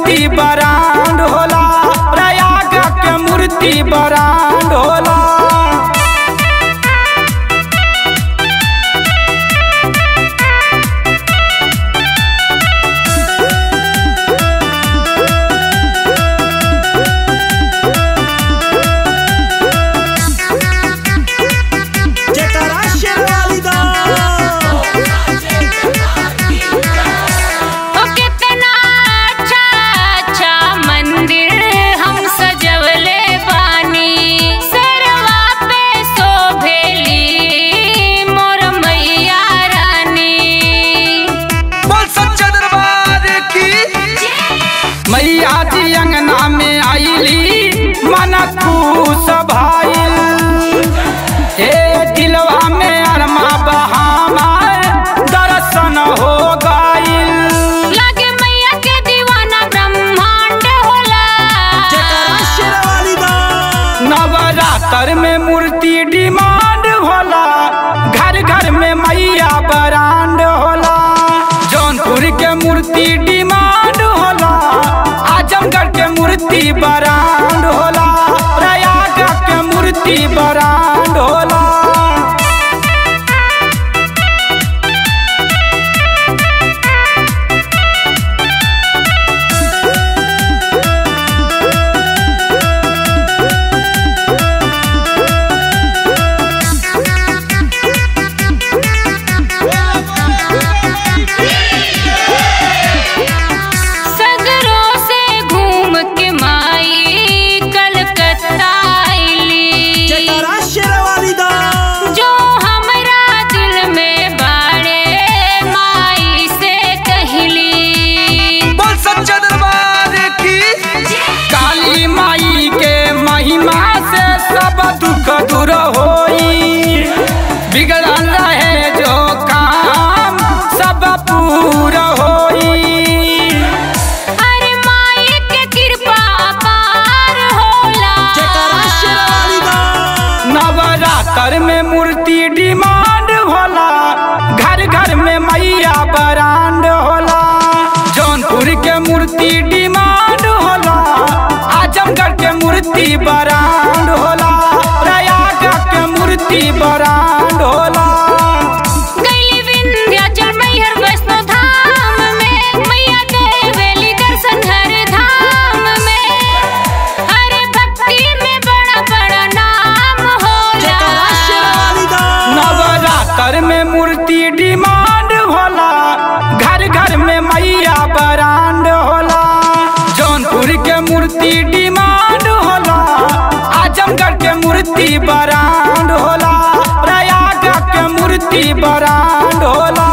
मूर्ति बरांड होला प्रयाग के मूर्ति बरांड होला जयकारा शेरवाली दा ओ कितना अच्छा अच्छा मंदिर हम सजवले बानी सरवा पे शोभेली मोर मैया रानी बोल सच्चा दरबार की मैया जी अंगना में आईली मन खुश भाईल हे दिलवा में अरमा बहामा दर्शन हो गईल लगे मैया के दीवाना ब्रह्मांड होला जयकारा शेरवाली दा नवरात्र में मूर्ति डिमांड होला घर घर में मैया बरांड होला जौनपुर के मूर्ति डिमांड होला आजमगढ़ के मूर्ति बरांड होला प्रयाग के मूर्ति बरांड होला सगरों से घूम के माई कलकत्ता आईली जयकारा शेरवाली दा जो हमरा दिल में बाड़े माई से कहली बोल सच्चा दरबार की काली माई के महिमा से सब दुख दूर होई बिगड़ल रहे जो काम सब पूरा होई अरे माई के कृपा पार होला जयकारा शेरवाली दा नवरात्र में मूर्ति डिमांड होला घर घर में मैया बरांड होला जौनपुर के मूर्ति डिमांड होला आजमगढ़ के मूर्ति बरांड होला प्रयाग के मूर्ति बरांड होला गईली विंध्याचल मैहर वैष्णो धाम में मैया देवेली दर्शन हर धाम में अरे भक्ति में बड़ा बड़ा नाम होला जयकारा शेरवाली दा नवरात्र में मूर्ति डिमांड होला घर घर में मैया बरांड होला जौनपुर के मूर्ति डिमांड होला आजमगढ़ के मूर्ति बरांड होला प्रयाग के मूर्ति बरांड होला